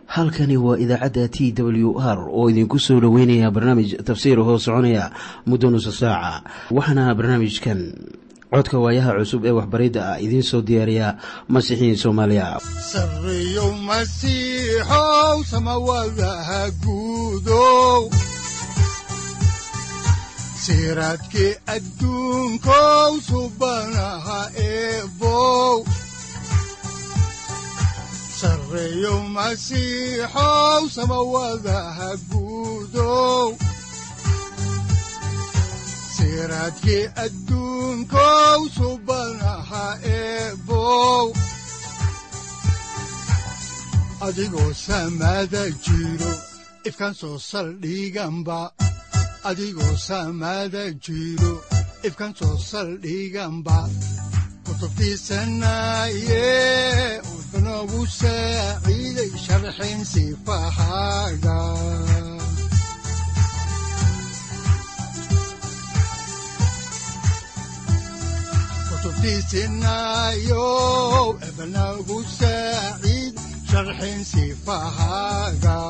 halkani waa idaacadda t w r oo idinku soo dhoweynaya barnaamij tafsiir hoo soconaya muddo nusa saaca waxaana barnaamijkan codka waayaha cusub ee waxbaridda ah idiin soo diyaariya masiixiin soomaaliya sareyow masiixow samawadaha guudow siraadkii adduunkow subanaha eebow sareyow masiixow samawadaha guudow siraadkii adduunkow subanaha eebow adigoo samada jiro ifkaan soo saldhiganba adigoo samada jiro ifkaan soo saldhiganba kutubtiisanaye wuxunogu saaciiday sharxin sifahaaga kutubtiisinayo ebnagu saaciid sharxin sifahaaga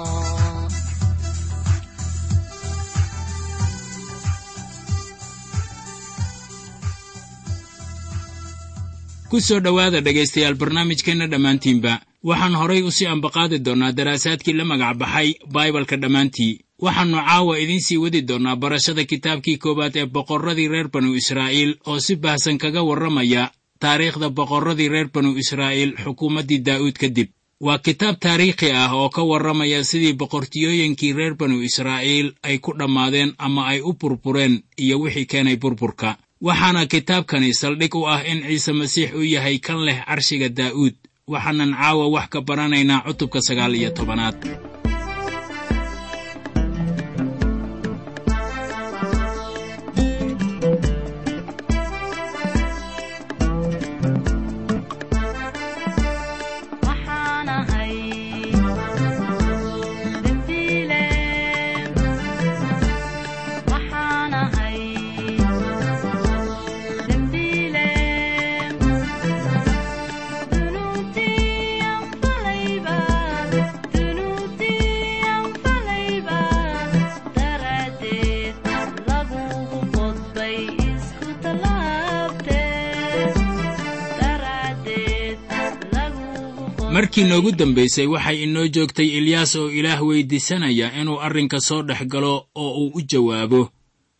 ku soo dhowaada dhegaystayaal barnaamijkeenna dhammaantiinba waxaan horay u sii ambaqaadi doonnaa daraasaadkii la magac baxay baibalka dhammaantii waxaannu caawa idiin sii wadi doonnaa barashada kitaabkii koowaad ee boqorradii reer banu israa'iil oo si baahsan kaga warramaya taariikhda boqorradii reer banu israa'iil xukuumaddii daa'uud kadib waa kitaab taariikhi ah oo ka warramaya sidii boqortiyooyinkii reer banu israa'iil ay ku dhammaadeen ama ay u burbureen iyo wixii keenay burburka waxaana kitaabkani saldhig u ah in ciise masiix uu yahay kan leh carshiga daa'uud waxaanan caawa wax ka baranaynaa cutubka sagaal iyo tobanaad markii noogu dambaysay waxay inoo joogtay ilyaas oo ilaah weyddiisanaya inuu arrinka soo dhex galo oo uu u jawaabo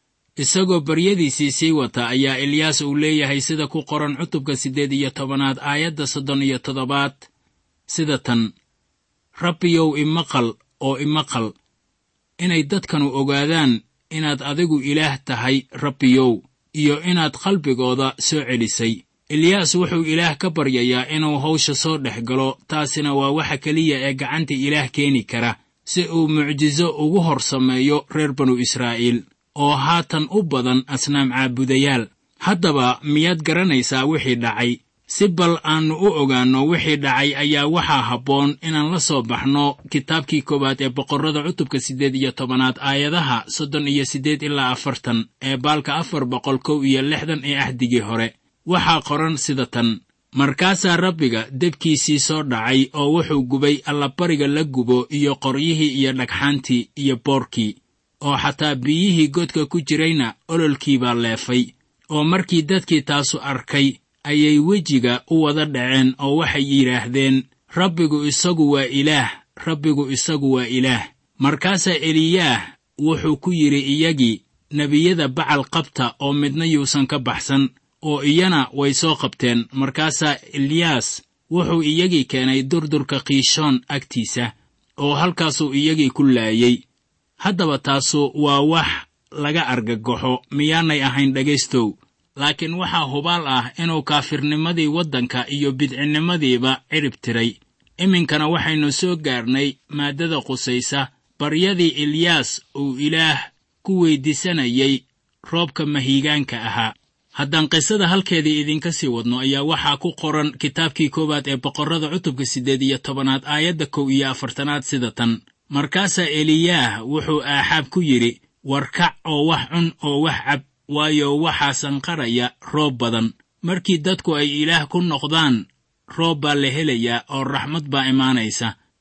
isagoo baryadiisii sii wata ayaa ilyaas uu leeyahay sida ku qoran cutubka siddeed iyo tobanaad aayadda soddon iyo toddobaad sida tan rabbiyow imaqal oo imaqal inay dadkanu ogaadaan inaad adigu ilaah tahay rabbiyow iyo inaad qalbigooda soo celisay eliyaas wuxuu ilaah ka baryayaa inuu hawsha soo dhex galo taasina waa waxa keliya ee gacanta ilaah keeni kara si uu mucjiso ugu hor sameeyo reer banu israa'iil oo haatan u badan asnaam caabudayaal haddaba miyaad garanaysaa wixii dhacay si bal aannu u ogaanno wixii dhacay ayaa waxaa habboon inaan la soo baxno kitaabkii koowaad ee boqorrada cutubka siddeed iyo tobanaad aayadaha soddon iyo siddeed ilaa afartan ee baalka afar boqol kow iyo lixdan ee ahdigii hore waxaa qoran sida tan markaasaa rabbiga debkiisii soo dhacay oo wuxuu gubay allabariga la gubo iyo qoryihii iyo dhagxaantii iyo boorkii oo xataa biyihii godka ku jirayna ololkiibaa leefay oo markii dadkii taasu arkay ayay wejiga u wada dhaceen oo waxay yidhaahdeen rabbigu isagu waa ilaah rabbigu isagu waa ilaah markaasaa eliyaah wuxuu ku yidhi iyagii nebiyada bacal qabta oo midna yuusan ka baxsan oo iyana way soo qabteen markaasaa eliyaas wuxuu iyagii keenay durdurka kiishoon agtiisa oo halkaasuu iyagii ku laayey haddaba taasu waa wax laga argagaxo miyaanay ahayn dhegaystow laakiin waxaa hubaal ah inuu kaafirnimadii waddanka iyo bidcinnimadiiba cirib tiray iminkana waxaynu soo gaarnay maaddada qusaysa baryadii eliyaas uu ilaah ku weyddiisanayay roobka mahiigaanka ahaa haddaan qisada halkeedii idinka sii wadno ayaa waxaa ku qoran kitaabkii koowaad ee boqorrada cutubka siddeed iyo tobanaad aayadda kow iyo afartanaad sida tan markaasaa eliyaah wuxuu aaxaab ku yidhi warkac oo wax cun oo wax cab waayo waxaa sanqaraya roob badan markii dadku ay ilaah ku noqdaan roob baa la helayaa oo raxmad baa imaanaysa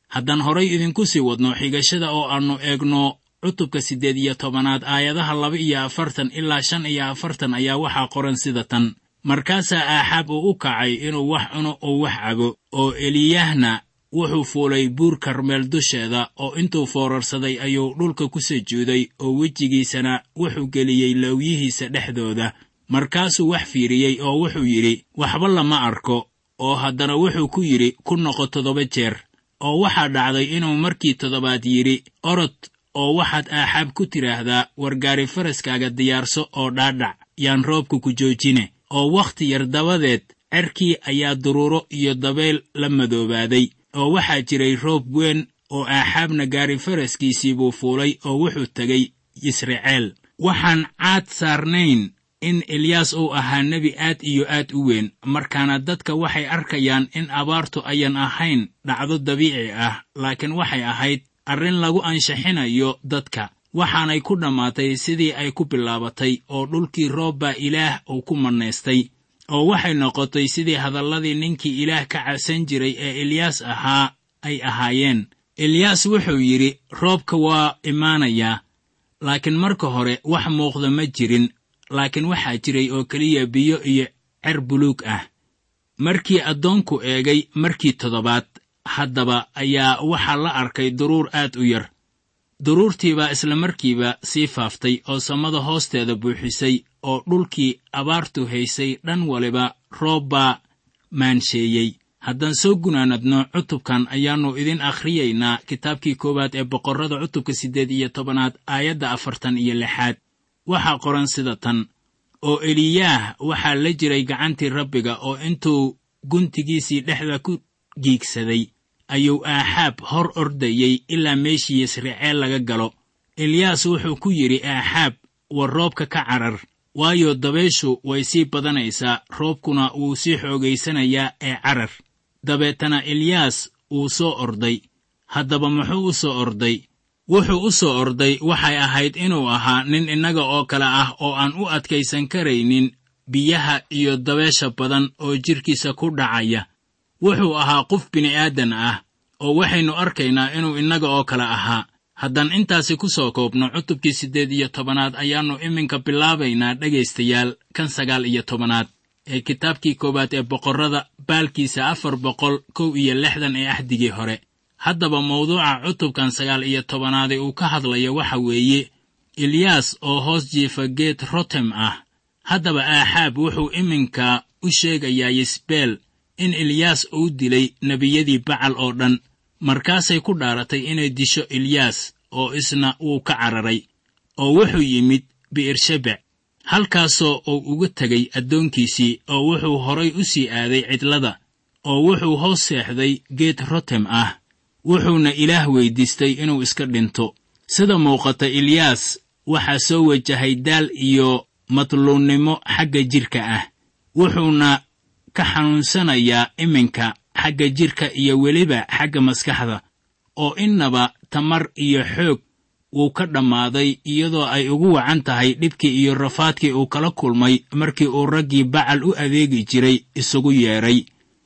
haddaan horay idinku sii wadno xigashada oo aannu eegno cutubka siddeed iyo tobanaad aayadaha laba iyo afartan ilaa shan iyo afartan ayaa waxaa qoran sida tan markaasaa aaxaab uu u kacay inuu wax cuno oo wax cabo oo eliyahna wuxuu fuulay buur karmeel dusheeda oo intuu foorarsaday ayuu dhulka ku sujuuday oo wejigiisana wuxuu geliyey lawyihiisa dhexdooda markaasuu wax fiiriyey oo wuxuu yidhi waxba lama arko oo haddana wuxuu ku yidhi ku noqo toddoba jeer oo waxaa dhacday inuu markii toddobaad yidhi orod oo waxaad aaxaab ku tidhaahdaa wargaari faraskaaga diyaarso oo dhaadhac yaan roobka ku joojine oo wakhti yar dabadeed cerkii ayaa duruuro iyo dabeyl la madoobaaday oo waxaa jiray roob weyn oo aaxaabna gaari faraskiisii buu fuulay oo wuxuu tegey yisraceel waxaan caad saarnayn in elyaas uu ahaa nebi aad iyo aad u weyn markaana dadka waxay arkayaan in abaartu ayan ahayn dhacdo dabiici ah laakiin waxay ahayd arrin lagu anshaxinayo dadka waxaanay ku dhammaatay sidii ay ku bilaabatay oo dhulkii roob baa ilaah uu ku mannaystay oo waxay noqotay sidii hadalladii ninkii ilaah ka cabsan jiray ee elyaas ahaa ay ahaayeen elyaas wuxuu yidhi roobka waa imaanayaa laakiin marka hore wax muuqda ma jirin laakiin waxaa jiray oo keliya biyo iyo cer buluug ah markii addoonku eegay markii toddobaad haddaba ayaa waxaa la arkay duruur aad u yar duruurtiibaa isla markiiba sii faaftay oo samada hoosteeda buuxisay oo dhulkii abaartu haysay dhan waliba roob baa maansheeyey haddaan soo gunaanadno cutubkan ayaannu idin akhriyaynaa kitaabkii koowaad ee boqorrada cutubka siddeed iyo tobanaad aayadda afartan iyo lixaad waxaa qoran sida tan oo eliyaah waxaa la jiray gacantii rabbiga oo intuu guntigiisii dhexda ku giigsaday ayuu aaxaab hor ordayey ilaa meeshii yisraceel laga galo eliyaas wuxuu ku yidhi aaxaab war roobka ka carar waayo dabayshu way sii badanaysaa roobkuna wuu sii xoogaysanayaa ee carar dabeetana eliyaas wuu soo orday haddaba muxuu u soo orday wuxuu u soo orday waxay ahayd inuu ahaa nin innaga oo kale ah oo aan u adkaysan karaynin biyaha iyo dabeesha badan oo jidhkiisa ku dhacaya wuxuu ahaa qof bini'aadan ah oo waxaynu arkaynaa inuu innaga oo kale ahaa haddaan intaasi ku soo koobno cutubkii siddeed iyo tobanaad ayaannu iminka bilaabaynaa dhegaystayaal kan sagaal iyo tobanaad ee kitaabkii koowaad ee boqorrada baalkiisa afar boqol kow iyo lixdan ee axdigii hore haddaba mawduuca cutubkan sagaal iyo tobanaade uu ka hadlayo waxa weeye eliyaas oo hoos jiifa geed rotem ah haddaba aaxaab wuxuu iminka u sheegayaa yisbeel in eliyaas uu dilay nebiyadii bacal oo dhan markaasay ku dhaaratay inay disho eliyaas oo isna wuu ka cararay oo wuxuu yimid bi'ershabec halkaasoo uu uga tegay addoonkiisii oo wuxuu horay u sii aaday cidlada oo wuxuu hoos seexday geed rotem ah wuxuuna ilaah weyddiistay inuu iska dhinto sida muuqata eliyaas waxaa soo wajahay daal iyo matluunnimo xagga jidhka ah wuxuuna ka xanuunsanayaa iminka xagga jidhka iyo weliba xagga maskaxda oo innaba tamar iyo xoog wuu ka dhammaaday iyadoo ay ugu wacan tahay dhibkii iyo rafaadkii uu kala kulmay markii uu raggii bacal u adeegi jiray isugu yeedhay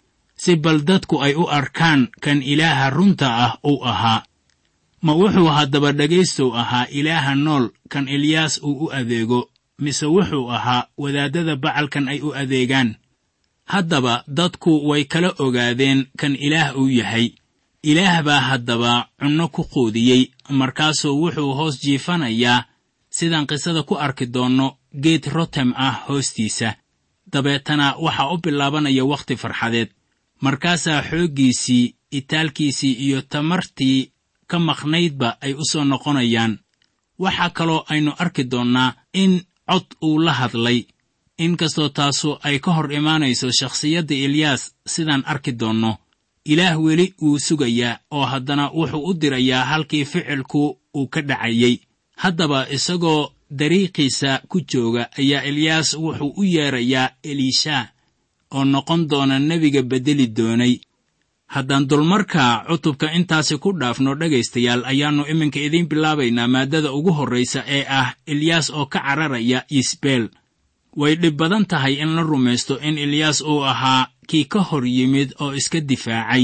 si bal dadku ay u arkaan kan ilaaha runta ah uu ahaa ma wuxuu haddaba dhegaystow ahaa ilaaha nool kan eliyaas uu u adeego mise wuxuu ahaa wadaaddada bacalkan ay u adeegaan haddaba dadku way kala ogaadeen kan ilaah uu yahay ilaah baa haddaba cunno ku quudiyey markaasuu wuxuu hoos jiifanayaa sidaan qisada ku arki doonno geed rotem ah hoostiisa dabeetana waxaa u bilaabanaya wakhti farxadeed markaasaa xooggiisii itaalkiisii iyo tamartii ka maqnaydba ay u soo noqonayaan waxaa kaloo aynu arki doonnaa in cod uu la hadlay inkastoo taasu ay ka hor imaanayso shakhsiyadda eliyaas sidaan arki doonno ilaah weli wuu sugayaa oo haddana wuxuu u dirayaa halkii ficilku uu ka dhacayey haddaba isagoo dariiqiisa ku jooga ayaa eliyaas wuxuu u yeedrayaa eliishaa oo noqon doona nebiga beddeli doonay haddaan dulmarka cutubka intaasi ku dhaafno dhegaystayaal ayaannu iminka idiin bilaabaynaa maaddada ugu horraysa ee ah eliyaas oo ka cararaya yisbeel way dhib badan tahay in la rumaysto in eliyaas uu ahaa kii ka hor yimid oo iska difaacay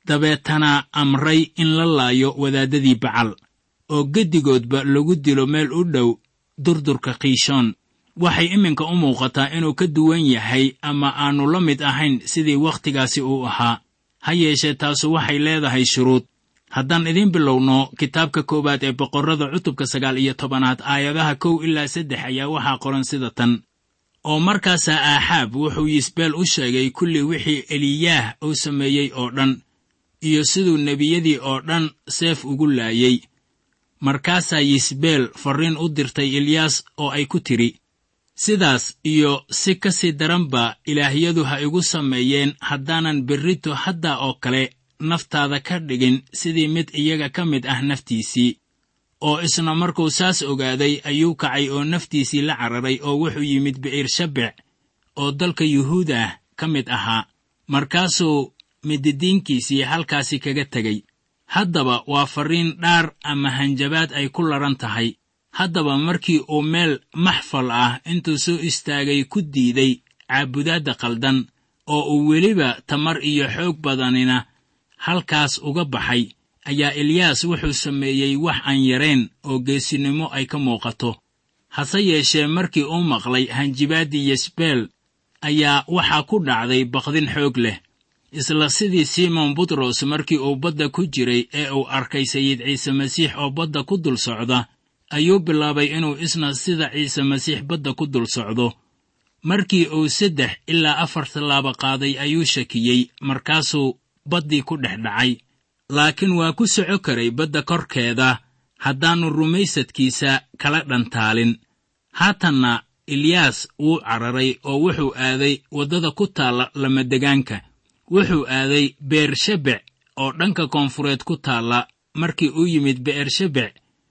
dabeetana amray in la laayo wadaaddadii bacal oo geddigoodba lagu dilo meel u dhow durdurka kiishoon waxay iminka u muuqataa inuu ka duwan yahay ama aannu la mid ahayn sidii wakhtigaasi uu ahaa ha yeeshee taasu waxay leedahay shuruud haddaan idiin bilowno kitaabka koowaad ee boqorrada cutubka sagaal iyo tobanaad aayadaha kow ilaa saddex ayaa waxaa qoran sida tan oo markaasaa aaxaab wuxuu yisbeel u sheegay kulli wixii eliyaah uu sameeyey oo dhan iyo siduu nebiyadii oo dhan seef ugu laayey markaasaa yisbeel farriin u dirtay ilyaas oo ay ku tidhi sidaas iyo si ka sii daranba ilaahyadu ha igu sameeyeen haddaanan berrito haddaa oo kale naftaada ka dhigin sidii mid iyaga ka mid ah naftiisii oo isna markuu saas ogaaday ayuu kacay oo naftiisii la cararay oo wuxuu yimid bi'irshabec oo dalka yuhuud ah ka mid ahaa markaasuu mididiinkiisii halkaasi kaga tegey haddaba waa farriin dhaar ama hanjabaad ay ku laran tahay haddaba markii uu meel maxfal ah intuu soo istaagay ku diiday caabudaadda qaldan oo uu weliba tamar iyo xoog badanina halkaas uga baxay ayaa eliyaas wuxuu sameeyey wax aan yarayn oo geesinimo ay ka muuqato hase yeeshee markii uu maqlay hanjibaaddii yesbeel ayaa waxaa ku dhacday baqdin xoog leh isla sidii simon butros markii uu badda ku jiray ee uu arkay sayid ciise masiix oo badda ku dul socda ayuu bilaabay inuu isna sida ciise masiix badda ku dul socdo markii uu saddex ilaa afar tallaabo qaaday ayuu shakiyey markaasuu baddii ku dhex dhacay laakiin waa ku soco karay badda korkeeda haddaannu rumaysadkiisa kala dhantaalin haatanna eliyaas wuu cararay oo wuxuu aaday waddada ku taalla lamadegaanka wuxuu aaday beershabec oo dhanka koonfureed ku taalla markii uu yimid be'ershabec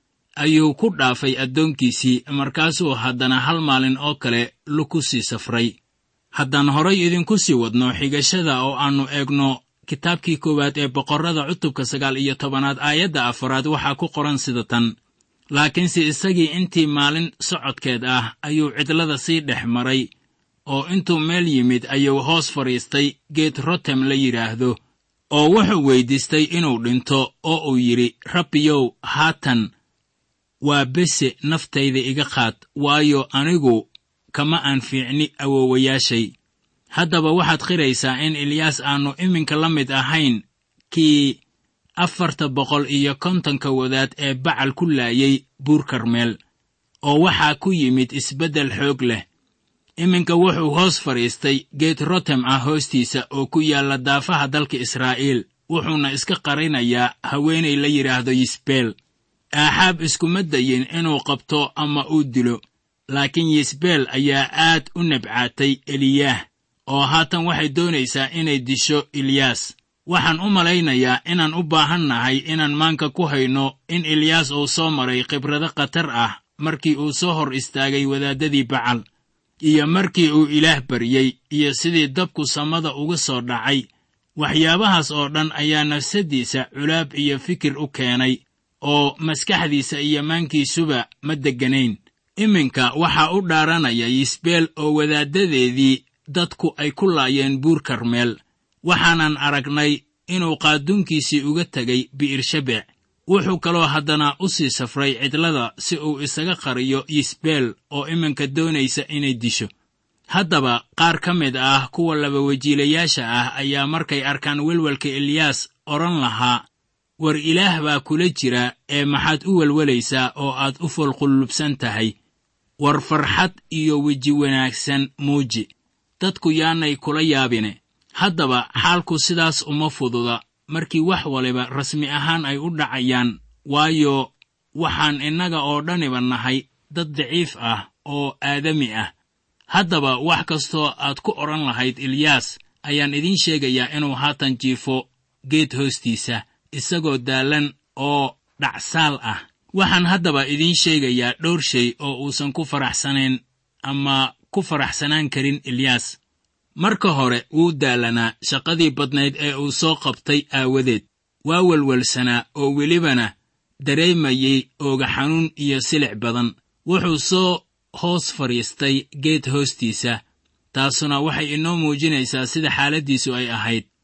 ayuu ku dhaafay addoonkiisii markaasuu haddana hal maalin oo kale luku sii safray haddaan horay idinku sii wadno xigashada oo aannu eegno kitaabkii koowaad ee boqorrada cutubka sagaal iyo tobanaad aayadda afaraad waxaa ku qoran sida tan laakiinse isagii intii maalin socodkeed ah ayuu cidlada sii dhex maray oo intuu meel yimid ayuu hoos fadhiistay geed rotem la yidhaahdo oo wuxuu weyddiistay inuu dhinto oo uu yidhi rabbiyow haatan waa bese naftayda iga qaad waayo anigu kama aan fiicni awoowayaashay haddaba waxaad qiraysaa in eliyaas aannu iminka la mid ahayn kii afarta boqol iyo kontonka wadaad ee bacal ku laayay buur karmeel oo waxaa ku yimid isbeddel xoog leh iminka wuxuu hoos fadhiistay geed rotem ah hoostiisa oo ku yaalla daafaha dalka israa'iil wuxuuna iska qarinayaa haweenay la yidhaahdo yisbeel aaxaab iskuma dayin inuu qabto ama uu dilo laakiin yisbeel ayaa aad u nabcaatay eliyaah oo haatan waxay doonaysaa inay disho eliyaas waxaan u malaynayaa inaan u baahan nahay inaan maanka ku hayno in eliyaas uu soo maray khibrado khatar ah markii uu soo hor istaagay wadaaddadii bacal iyo markii uu ilaah baryey iyo sidii dabku samada uga soo dhacay waxyaabahaas oo dhan ayaa nafsaddiisa culaab iyo fikir u keenay oo maskaxdiisa iyo maankiisuba ma degganayn iminka waxaa u dhaaranaya yisbeel oo wadaaddadeedii dadku ay ku laayeen buur karmeel waxaanan aragnay inuu qaaduunkiisii uga tegay bi'irshabec wuxuu kaloo haddana u sii safray cidlada si uu isaga qariyo yisbeel oo iminka doonaysa inay disho haddaba qaar ka mid ah kuwa labawejiilayaasha ah ayaa markay arkaan welwelka eliyaas odhan lahaa war ilaah baa kula jira ee maxaad u welwelaysaa oo aad u foolqullubsan tahay war farxad iyo weji wanaagsan muuji dadku yaanay kula yaabine haddaba xaalku sidaas uma fududa markii wax waliba rasmi ahaan ay u dhacayaan waayo waxaan innaga oo dhaniba nahay dad daciif ah oo aadami ah haddaba wax kastoo aad ku odhan lahayd eliyaas ayaan idiin sheegayaa inuu haatan jiifo geed hoostiisa isagoo daallan oo dhacsaal ah waxaan haddaba idiin sheegayaa dhowr shay oo uusan ku faraxsanayn ama ku faraxsanaan karin eliyaas marka hore wuu daalanaa shaqadii badnayd ee uu soo qabtay aawadeed waa welwelsanaa oo welibana dareemayey ooga xanuun iyo silic badan wuxuu soo hoos fadhiistay geed hoostiisa taasuna waxay inoo muujinaysaa sida xaaladdiisu ay ahayd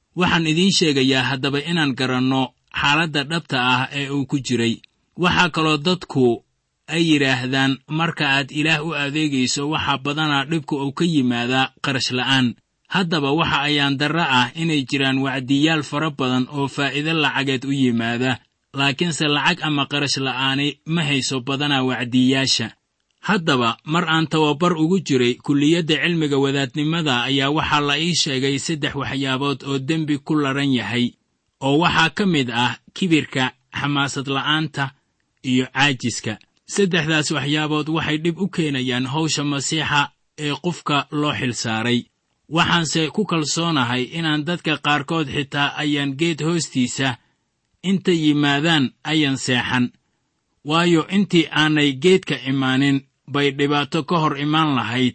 waxaan idiin sheegayaa haddaba inaan garanno xaaladda dhabta ah ee uu ku jiray waxaa kaloo dadku ay yidhaahdaan marka aad ilaah u adeegayso waxaa badanaa dhibku uu ka yimaadaa qarash la'aan haddaba waxa ayaan darro ah inay jiraan wacdiyaal fara badan oo faa'iido lacageed u yimaada laakiinse lacag ama qarash la'aani ma hayso badanaa wacdiyaasha haddaba mar aan tababar ugu jiray kulliyadda cilmiga wadaadnimada ayaa waxaa la ii sheegay saddex waxyaabood oo dembi ku laran yahay oo waxaa ka mid ah kibirka xamaasad la'aanta iyo caajiska saddexdaas waxyaabood waxay dhib u keenayaan hawsha masiixa ee qofka loo xilsaaray waxaanse ku kalsoonahay inaan dadka qaarkood xitaa ayaan geed hoostiisa inta yimaadaan ayan seexan waayo intii aanay geedka imaanin bay dhibaato ka hor imaan lahayd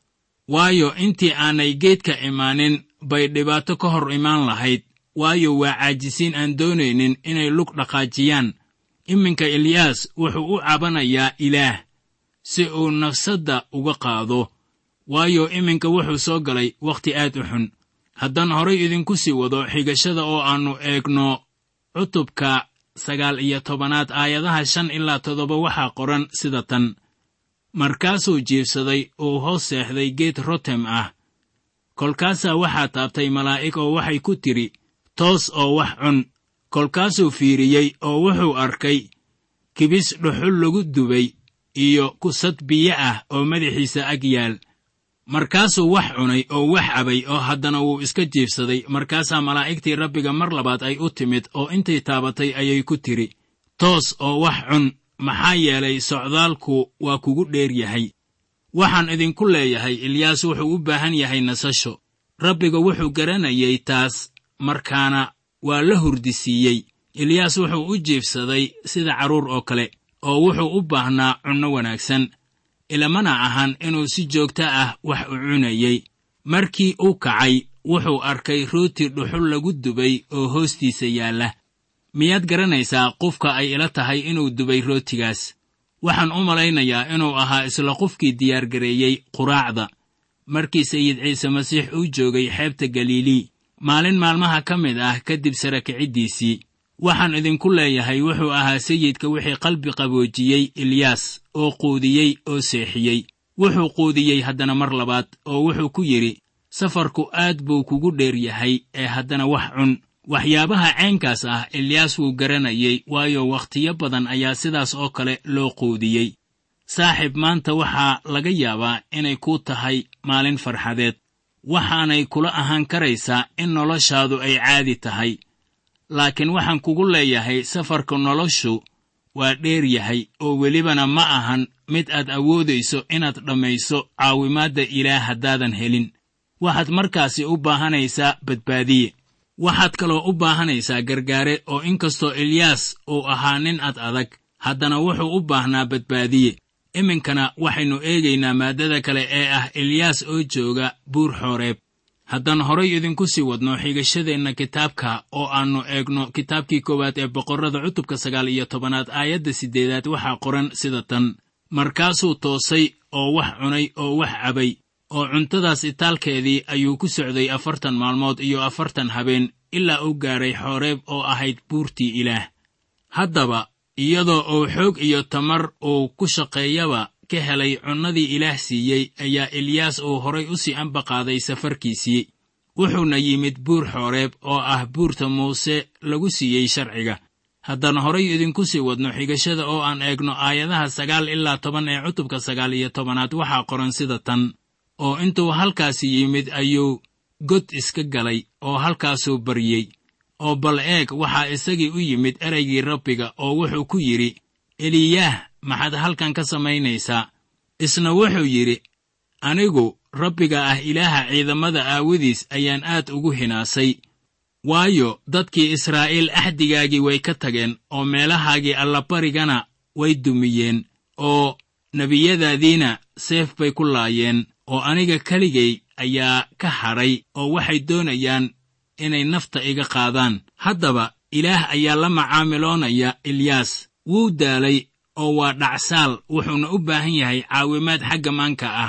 waayo intii aanay geedka imaanin bay dhibaato ka hor imaan lahayd waayo waa caajisiin aan doonaynin inay lug dhaqaajiyaan iminka eliyaas wuxuu u cabanayaa ilaah si uu nafsadda uga qaado waayo iminka wuxuu soo galay wakhti aad u xun haddaan horay idinku sii wado xigashada oo aannu eegno cutubka sagaal iyo tobanaad aayadaha shan ilaa toddoba waxaa qoran sida tan markaasuu jiibsaday uu hoos seexday geed rotem ah kolkaasaa waxaa taabtay malaa'ig oo waxay ku tidhi toos oo wax cun kolkaasuu fiiriyey oo wuxuu arkay kibis dhuxul lagu dubay iyo kusad biyo ah oo madaxiisa ag yaal markaasuu wax cunay oo wax cabay oo haddana wuu iska jiibsaday markaasaa malaa'igtii rabbiga mar labaad ay u timid oo intay taabatay ayay ku tidhi toos oo wax cun maxaa yeelay socdaalku waa kugu dheer yahay waxaan idinku leeyahay ilyaas wuxuu u baahan yahay nasasho rabbiga wuxuu garanayay taas markaana waa la hurdisiiyey ilyaas wuxuu u jiibsaday sida carruur oo kale oo wuxuu u baahnaa cunno wanaagsan ilamana ahan inuu si joogto ah wax u cunayey markii uu kacay wuxuu arkay rooti dhuxul lagu dubay oo hoostiisa yaalla miyaad garanaysaa qofka ay ila tahay inuu dubay rootigaas waxaan u malaynayaa inuu ahaa isla qofkii diyaargareeyey quraacda markii sayid ciise masiix uu joogay xeebta galilii maalin maalmaha ka mid ah kadib sara kiciddiisii waxaan idinku leeyahay wuxuu ahaa sayidka wixii qalbi qaboojiyey ilyaas oo quudiyey oo seexiyey wuxuu quudiyey haddana mar labaad oo wuxuu ku yidhi safarku aad buu kugu dheer yahay ee haddana wax cun waxyaabaha ceenkaas ah ilyaas wuu garanayey waayo wakhtiyo badan ayaa sidaas oo kale loo quudiyey saaxiib maanta waxaa laga yaabaa inay kuu tahay maalin farxadeed waxaanay kula ahaan karaysaa in noloshaadu ay caadi tahay laakiin waxaan kugu leeyahay safarka noloshu waa dheer yahay oo welibana ma ahan mid aad awoodayso inaad dhammayso caawimaadda ilaah haddaadan helin waxaad markaasi u baahanaysaa badbaadiye waxaad kaloo u baahanaysaa gargaare oo inkastoo ilyaas uu ahaa nin ad adag haddana wuxuu u baahnaa badbaadiye iminkana waxaynu eegaynaa maaddada kale ee ah ilyaas oo jooga buur xooreeb haddaan horay idinku sii wadno xigashadeenna kitaabka oo aannu eegno kitaabkii koowaad ee boqorrada cutubka sagaal iyo tobanaad aayadda siddeedaad waxaa qoran sida tan markaasuu toosay oo wax cunay oo wax cabay oo cuntadaas itaalkeedii ayuu ku socday afartan maalmood iyo afartan habeen ilaa uu gaaray xooreeb oo ahayd buurtii ilaah haddaba iyadoo uu xoog iyo tamar uu ku shaqeeyaba ka helay cunnadii ilaah siiyey ayaa ilyaas uu horay u sii ambaqaaday safarkiisii wuxuuna yimid buur xooreeb oo ah buurta muuse lagu siiyey sharciga haddaan horay idinku sii wadno xigashada oo aan eegno aayadaha sagaal ilaa toban ee cutubka sagaal iyo tobanaad waxaa qoran sida tan oo intuu halkaasi yimid ayuu god iska galay oo halkaasuu baryey oo bal eeg waxaa isagii u yimid ereygii rabbiga oo wuxuu ku yidhi eliyaah maxaad halkan ka samaynaysaa isna wuxuu yidhi anigu rabbiga ah ilaaha ciidamada aawadiis ayaan aad ugu hinaasay waayo dadkii israa'iil axdigaagii way ka tageen oo meelahaagii allabarigana way dumiyeen oo nebiyadaadiina seef bay ku laayeen oo aniga keligay ayaa ka hadhay oo waxay doonayaan inay nafta iga qaadaan haddaba ilaah ayaa la macaamiloonaya ilyaas wuu daalay oo waa dhacsaal wuxuuna u baahan yahay caawimaad xagga maanka ah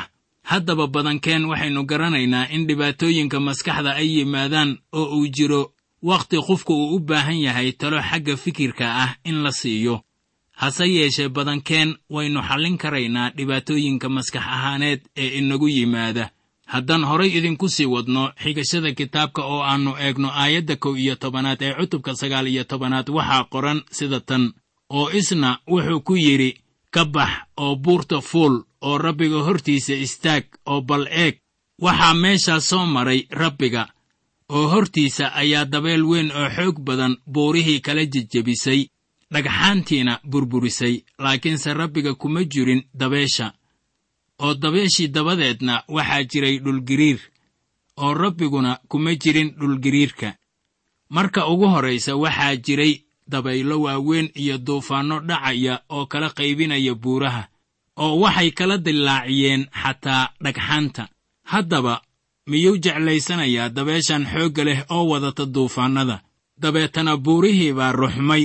haddaba badankeen waxaynu garanaynaa in dhibaatooyinka maskaxda ay yimaadaan oo uu jiro wakhti qofku uu u baahan yahay talo xagga fikirka ah in la siiyo hase yeeshee badankeen waynu xallin karaynaa dhibaatooyinka maskax ahaaneed ee inagu yimaada haddaan horay idinku sii wadno xigashada kitaabka oo aannu eegno aayadda kow iyo tobanaad ee cutubka sagaal iyo tobanaad waxaa qoran sida tan oo isna wuxuu ku yidhi ka bax oo buurta fuul oo rabbiga hortiisa istaag oo bal eeg waxaa meeshaas soo maray rabbiga oo hortiisa ayaa dabeel weyn oo xoog badan buurihii kala jejebisay dhagxaantiina burburisay laakiinse rabbiga kuma jirin dabeesha oo dabeeshii dabadeedna waxaa jiray dhulgiriir oo rabbiguna kuma jirin dhulgiriirka marka ugu horraysa waxaa jiray dabaylo waaweyn iyo duufaanno dhacaya oo kala qaybinaya buuraha oo waxay kala dillaaciyeen xataa dhagxaanta haddaba miyuu jeclaysanayaa dabeeshan xoogga leh oo wadata duufaannada dabeetana buurihii baa ruxmay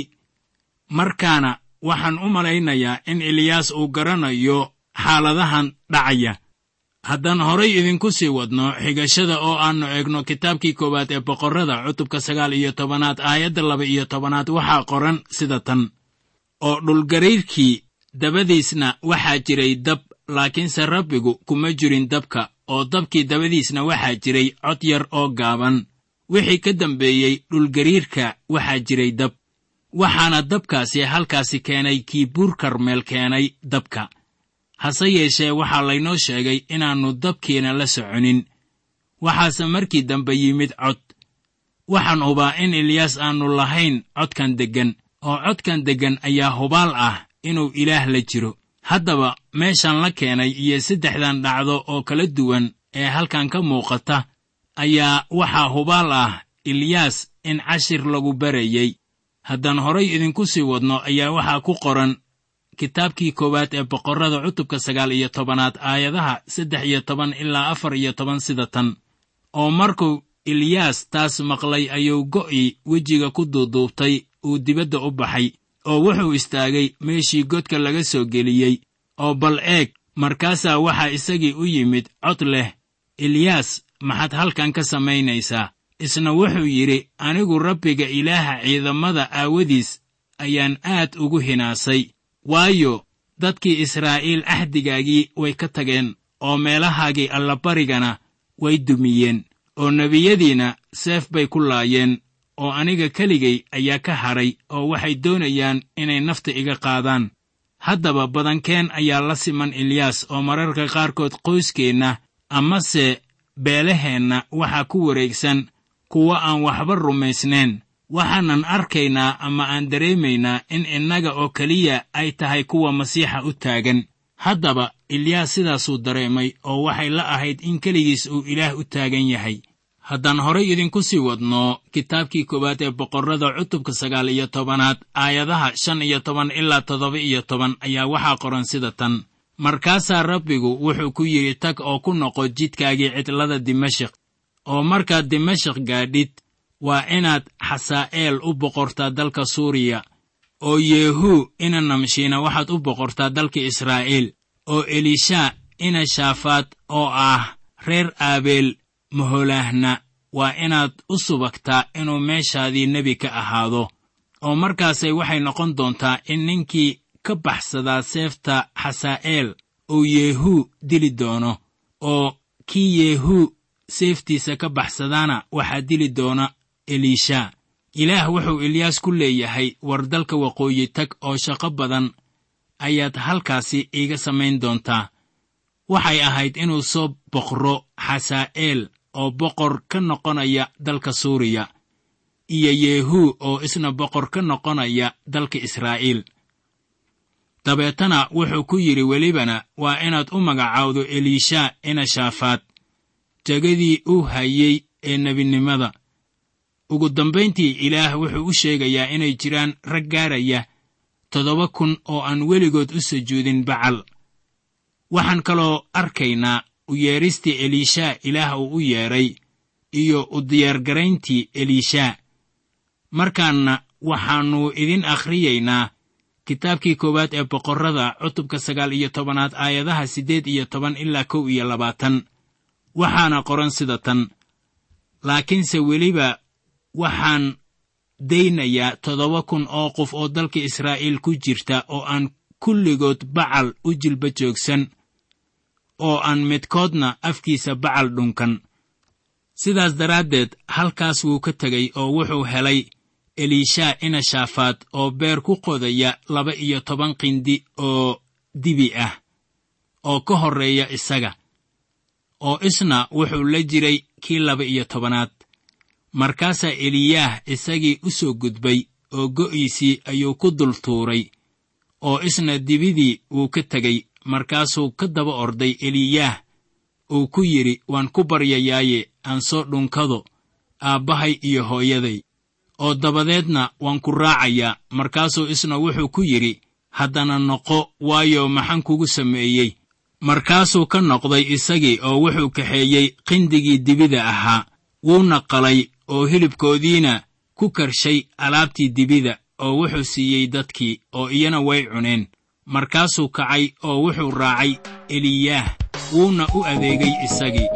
markaana waxaan u malaynayaa in eliyaas uu garanayo xaaladahan dhacaya haddaan horay idinku sii wadno xigashada oo aannu eegno kitaabkii koowaad ee boqorrada cutubka sagaal iyo tobanaad aayadda laba iyo tobanaad waxaa qoran sida tan oo dhulgariirkii dabadiisna waxaa jiray dab laakiinse rabbigu kuma jirin dabka oo dabkii dabadiisna waxaa jiray cod yar oo gaaban wixii ka dambeeyey dhulgariirka waxaa jiray dab waxaana dabkaasi halkaasi keenay kii buur karmeel keenay dabka hase yeeshee waxaa laynoo sheegay inaannu dabkiina la soconin waxaase markii dambe yimid cod waxaan hubaa in eliyaas aannu lahayn codkan deggan oo codkan deggan ayaa hubaal ah inuu ilaah la jiro haddaba meeshan la keenay iyo saddexdan dhacdo oo kala duwan ee halkan ka muuqata ayaa waxaa hubaal ah eliyaas in cashir lagu barayey haddaan horay idinku sii wadno ayaa waxaa ku qoran kitaabkii koowaad ee boqorrada cutubka sagaal iyo tobanaad aayadaha saddex iyo toban ilaa afar iyo toban sida tan oo markuu eliyaas taas maqlay ayuu go'ii wejiga ku duuduubtay uu dibadda u baxay oo wuxuu istaagay meeshii godka laga soo geliyey oo bal eeg markaasaa waxaa isagii u yimid cod leh eliyaas maxaad halkan ka samaynaysaa isna wuxuu yidhi anigu rabbiga ilaaha ciidamada aawadiis ayaan aad ugu hinaasay waayo dadkii israa'iil axdigaagii way ka tageen oo meelahaagii allabarigana way dumiyeen oo nebiyadiina seef bay ku laayeen oo aniga keligay ayaa ka hadhay oo waxay doonayaan inay nafta iga qaadaan haddaba badankeen ayaa la siman eliyaas oo mararka qaarkood qoyskeenna amase beelaheenna waxaa ku wareegsan kuwa aan waxba rumaysnayn waxaanan arkaynaa ama aan dareemaynaa in innaga oo keliya ay tahay kuwa masiixa u taagan haddaba eliyaas sidaasuu dareemay oo waxay la ahayd in keligiis uu ilaah u taagan yahay haddaan horay idinku sii wadno kitaabkii koowaad ee boqorrada cutubka sagaal iyo tobanaad aayadaha shan iyo toban ilaa toddoba iyo toban ayaa waxaa qoran sida tan markaasaa rabbigu wuxuu ku yidhi tag oo ku noqo jidkaagii cidlada dimashik oo markaad dimashik gaadhid waa inaad xasaa'eel u boqortaa dalka suuriya oo yeehuu ina namshiina waxaad u boqortaa dalka israa'iil oo elishaa ina shaafaad oo ah reer aabeel maholaahna waa inaad u subagtaa inuu meeshaadii nebi ka ahaado oo markaasay waxay noqon doontaa in ninkii ka baxsadaa seefta xasaa'eel uu yeehuu dili doono oo kii yeehuu seeftiisa ka baxsadaana waxaa dili doona eliisha ilaah wuxuu eliyaas ku leeyahay war dalka waqooyi tag oo shaqo badan ayaad halkaasi iiga samayn doontaa waxay ahayd inuu soo boqro xasaa'eel oo boqor ka noqonaya dalka suuriya iyo yeehuu oo isna boqor ka noqonaya dalka israa'iil dabeetana wuxuu ku yidhi welibana waa inaad u magacaawdo eliisha ina shaafaad jegadii uu hayey ee nebinimada ugu dambayntii ilaah wuxuu u sheegayaa inay jiraan rag gaaraya toddoba kun oo aan weligood u sujuudin bacal waxaan kaloo arkaynaa u yeedhistii eliishaa ilaah uu u yeedhay iyo u diyaargarayntii eliishaa markaanna waxaannu idin akhriyaynaa kitaabkii koowaad ee boqorrada cutubka sagaal iyo tobanaad aayadaha siddeed iyo toban ilaa kow iyo labaatan waxaana qoran sida tan laakiinse weliba waxaan daynayaa toddoba kun oo qof oo dalka israa'iil ku jirta oo aan kulligood bacal u jilba joogsan oo aan midkoodna afkiisa bacal dhunkan sidaas daraaddeed halkaas wuu ka tegey oo wuxuu helay eliishaa inashaafaad oo beer ku qodaya laba iyo toban qindi oo dibi ah oo ka horreeya isaga oo isna wuxuu la jiray kii laba iyo tobanaad markaasaa eliyaah isagii u soo gudbay oo go'iisii ayuu ku dul tuuray oo isna dibidii wuu ka tegey markaasuu ka daba orday eliyaah uu ku yidhi waan ku baryayaaye aan soo dhunkado aabbahay iyo hooyaday oo dabadeedna waan ku raacayaa markaasuu isna wuxuu ku yidhi haddana noqo waayo maxaan kugu sameeyey markaasuu ka noqday isagii oo wuxuu kaxeeyey qindigii dibida ahaa wuuna qalay oo hilibkoodiina ku karshay alaabtii dibida oo wuxuu siiyey dadkii oo iyana way cuneen markaasuu kacay oo wuxuu raacay eliyaah wuuna u adeegay isagii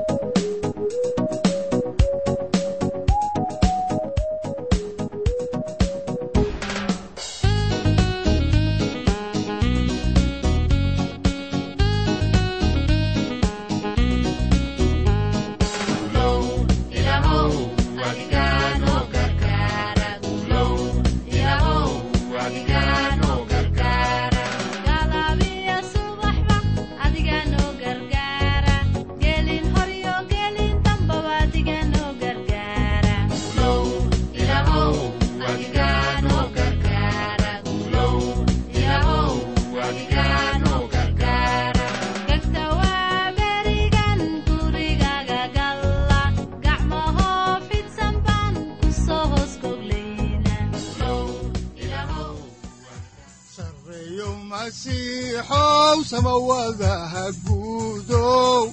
masiixow samawadaha guudow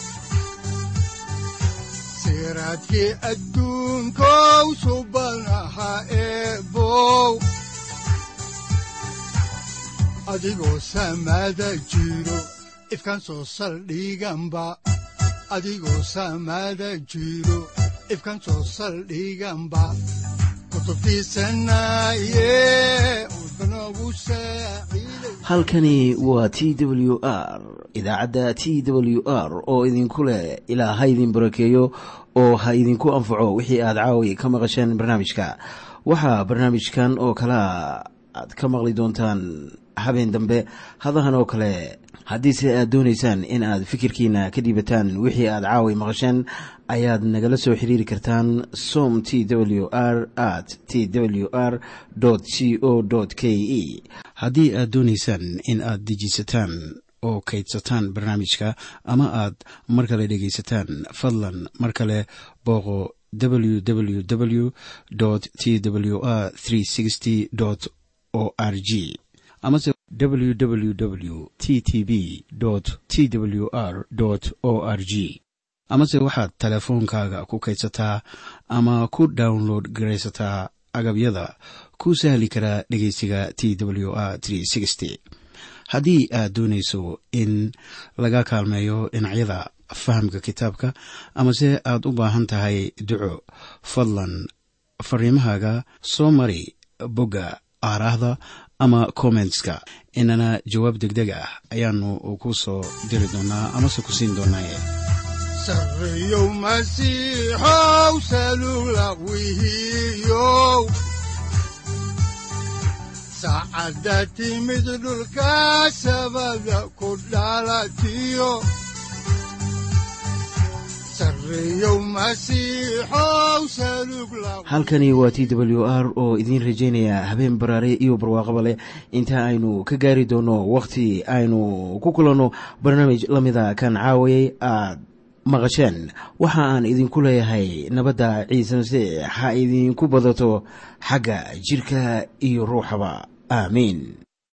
siraadkii adduunkow subanaha eebow adigoo samada jiro ifkan soo saldhiganba adigoo samada jiro ifkan soo saldhiganba halkani waa t w r idaacadda t w r oo idinku leh ilaa ha idin barakeeyo oo ha idinku anfaco wixii aad caawi ka maqasheen barnaamijka waxaa barnaamijkan oo kalaa aad ka maqli doontaan habeen dambe hadahan oo kale haddiise aad doonaysaan in aad fikirkiina ka dhiibataan wixii aad caawi maqasheen ayaad nagala soo xiriiri kartaan som t w r at t w r c o k e haddii aad doonaysaan in aad dejiisataan oo kaydsataan barnaamijka ama aad mar kale dhegaysataan fadlan mar kale booqo www t w r o r g amase www t t b t w r o r g amase waxaad teleefoonkaaga ku kaydsataa ama ku download garaysataa agabyada ku sahli karaa dhegeysiga t w r haddii aad doonayso in laga kaalmeeyo dhinacyada fahamka kitaabka amase aad u baahan tahay duco fadlan fariimahaaga soo mari bogga aaraahda ama kommentska inana jawaab degdeg ah ayaanu ku soo diri doonaa amase ku siin doonaaye sareyow masiixow salula wihiyow saacadda timid dhulka sabada ku dhalatiyo halkani waa t w r oo idiin rajaynaya habeen baraare iyo barwaaqaba leh inta aynu ka gaari doono wakhti aynu ku kulanno barnaamij la mida kan caawayay aad maqasheen waxa aan idinku leeyahay nabadda ciise masiix ha idinku badato xagga jidhka iyo ruuxaba aamiin